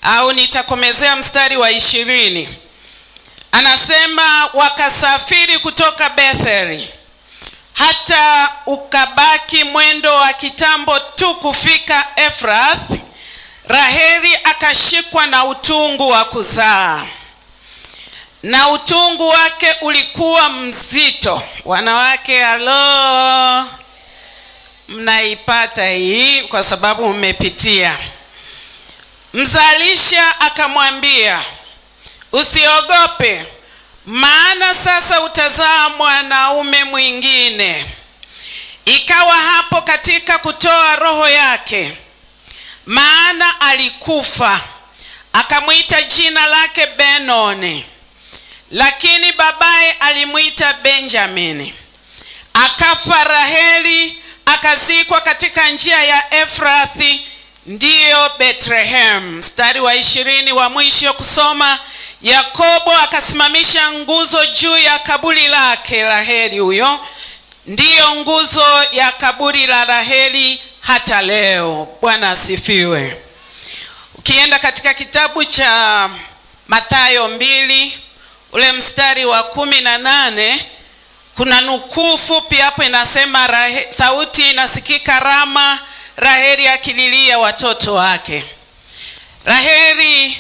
au nitakomezea mstari wa ishirini. Anasema wakasafiri kutoka Betheli hata ukabaki mwendo wa kitambo tu kufika Efrath. Raheli akashikwa na utungu wa kuzaa, na utungu wake ulikuwa mzito. Wanawake, halo, mnaipata hii kwa sababu mmepitia. Mzalisha akamwambia, usiogope, maana sasa utazaa mwanaume mwingine. Ikawa hapo katika kutoa roho yake, maana alikufa, akamwita jina lake Benoni, lakini babaye alimwita Benjamini. Akafa Raheli, akazikwa katika njia ya Efrathi, ndiyo Bethlehem. Mstari wa ishirini wa mwisho kusoma Yakobo akasimamisha nguzo juu ya kaburi lake. Raheli huyo ndiyo nguzo ya kaburi la Raheli hata leo. Bwana asifiwe. Ukienda katika kitabu cha Mathayo mbili ule mstari wa kumi na nane kuna nukuu fupi hapo inasema, Rahe, sauti inasikika Rama, Raheli akililia watoto wake. Raheli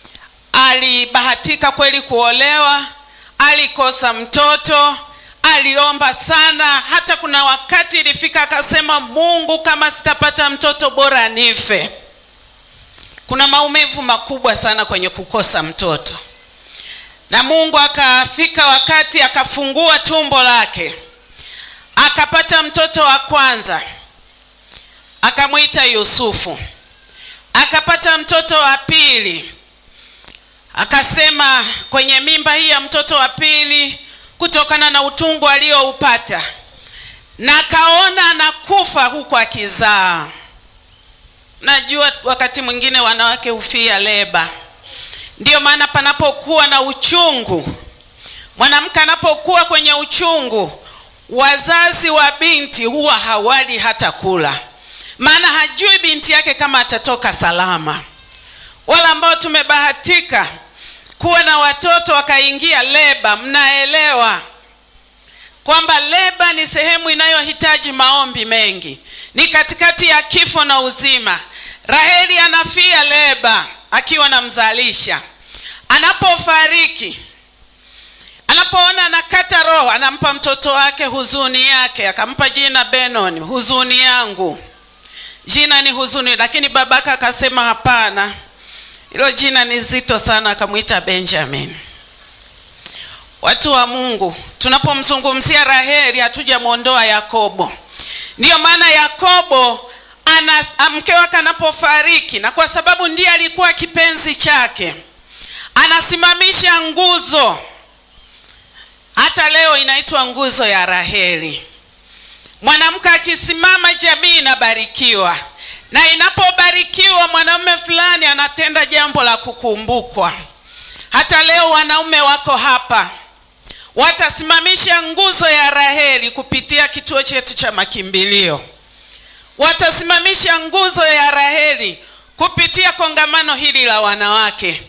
alibahatika kweli kuolewa, alikosa mtoto, aliomba sana, hata kuna wakati ilifika akasema, Mungu, kama sitapata mtoto bora nife. Kuna maumivu makubwa sana kwenye kukosa mtoto, na Mungu akafika wakati akafungua tumbo lake, akapata mtoto wa kwanza, akamwita Yusufu. Akapata mtoto wa pili akasema kwenye mimba hii ya mtoto wa pili, kutokana na utungu alioupata, na akaona anakufa huku akizaa. Najua wakati mwingine wanawake hufia leba. Ndiyo maana panapokuwa na uchungu, mwanamke anapokuwa kwenye uchungu, wazazi wa binti huwa hawali hata kula, maana hajui binti yake kama atatoka salama. Wala ambao tumebahatika kuwa na watoto wakaingia leba, mnaelewa kwamba leba ni sehemu inayohitaji maombi mengi, ni katikati ya kifo na uzima. Raheli anafia leba akiwa namzalisha. Anapofariki, anapoona anakata roho, anampa mtoto wake huzuni yake, akampa jina Benoni, huzuni yangu. Jina ni huzuni, lakini babaka akasema hapana hilo jina ni zito sana, akamwita Benjamin. Watu wa Mungu, tunapomzungumzia Raheli hatujamwondoa Yakobo. Ndiyo maana Yakobo ana mke wake anapofariki, na kwa sababu ndiye alikuwa kipenzi chake, anasimamisha nguzo. Hata leo inaitwa nguzo ya Raheli. Mwanamke akisimama, jamii inabarikiwa na inapobarikiwa mwanamume fulani anatenda jambo la kukumbukwa. Hata leo wanaume wako hapa watasimamisha nguzo ya Raheli kupitia kituo chetu cha makimbilio, watasimamisha nguzo ya Raheli kupitia kongamano hili la wanawake.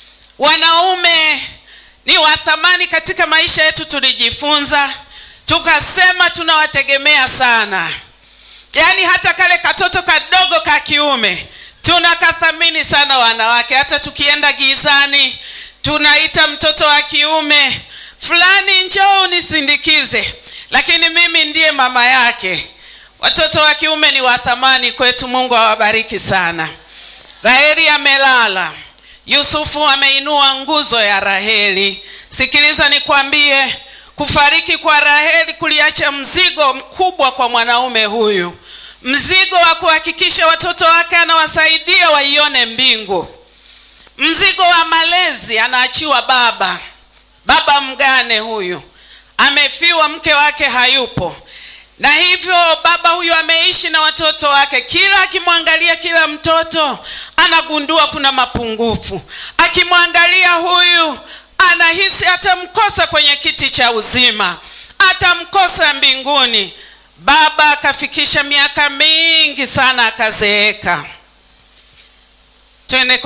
Wanaume ni wa thamani katika maisha yetu, tulijifunza tukasema tunawategemea sana Yaani hata kale katoto kadogo ka kiume tunakathamini sana wanawake. Hata tukienda gizani, tunaita mtoto wa kiume fulani, njoo unisindikize, lakini mimi ndiye mama yake. Watoto wa kiume ni wa thamani kwetu. Mungu awabariki sana. Raheli amelala, Yusufu ameinua nguzo ya Raheli. Sikiliza nikwambie, kufariki kwa Raheli kuliacha mzigo mkubwa kwa mwanaume huyu mzigo wa kuhakikisha watoto wake anawasaidia waione mbingu. Mzigo wa malezi anaachiwa baba. Baba mgane huyu amefiwa, mke wake hayupo, na hivyo baba huyu ameishi na watoto wake. Kila akimwangalia kila mtoto anagundua kuna mapungufu. Akimwangalia huyu anahisi atamkosa kwenye kiti cha uzima, atamkosa mbinguni. Baba akafikisha miaka mingi sana akazeeka. Twende